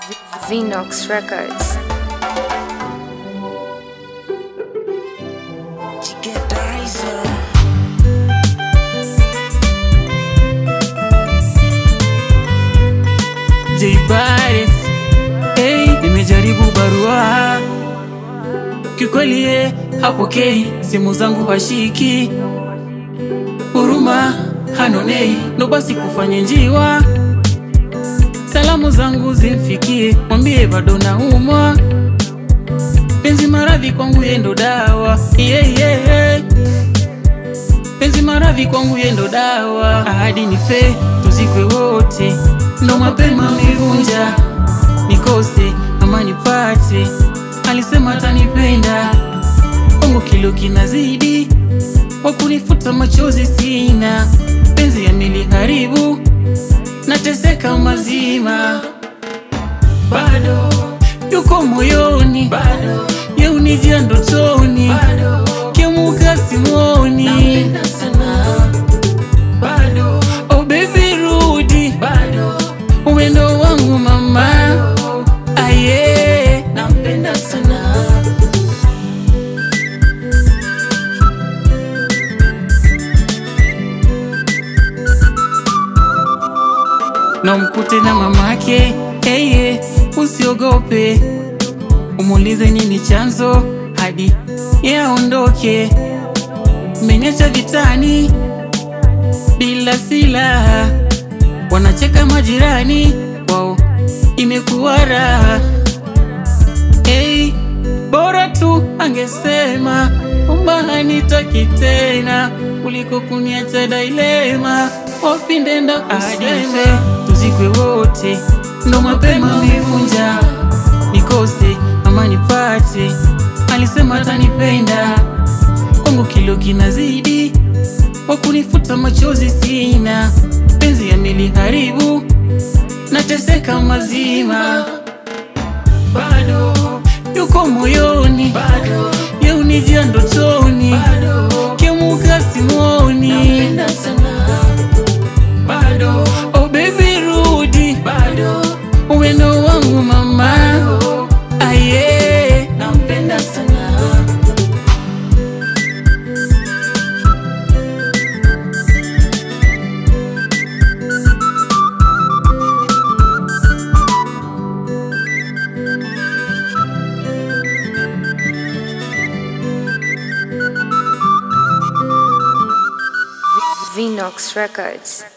Vinox Records. J Bares, hey, nimejaribu barua kikweli, ye hapokei simu zangu hashiki, huruma hanonei, ndo basi kufanye njiwa, salamu zangu zimfikie, mwambie bado naumwa, penzi maradhi kwangu yendo dawa yeah, yeah, yeah. Penzi maradhi kwangu yendo dawa, ahadi ni fe, tuzikwe wote, ndo mapema mivunja, nikose ama nipate, alisema atanipenda, kwangu kilo kinazidi, wakunifuta machozi sina, penzi yameliharibu, nateseka mazima, bado yuko moyoni, bado yeunijia ndotoni, kemuka simoni, bado oh baby rudi, bado uwendo wangu mama, aye nampenda sana. na mkute na mamake heye, usiogope, umuulize nini chanzo hadi yaondoke. Menyacha vitani bila silaha, wanacheka majirani wao, imekuwa raha. Hey, bora tu angesema kwamba hanitaki tena kuliko kuniacha dailema, wapi ndenda kusema tuzikwe wote, ndo mapema mivunja, nikose ama nipate, alisema atanipenda, kwangu kilo kinazidi, wakunifuta machozi sina, penzi yameliharibu, nateseka mazima bado yuko moyoni, bado yeunijia ndotoni, kemuka simoni, bado oh baby rudi, bado uwendo wangu mama, aye nampenda sana. Vinox Records.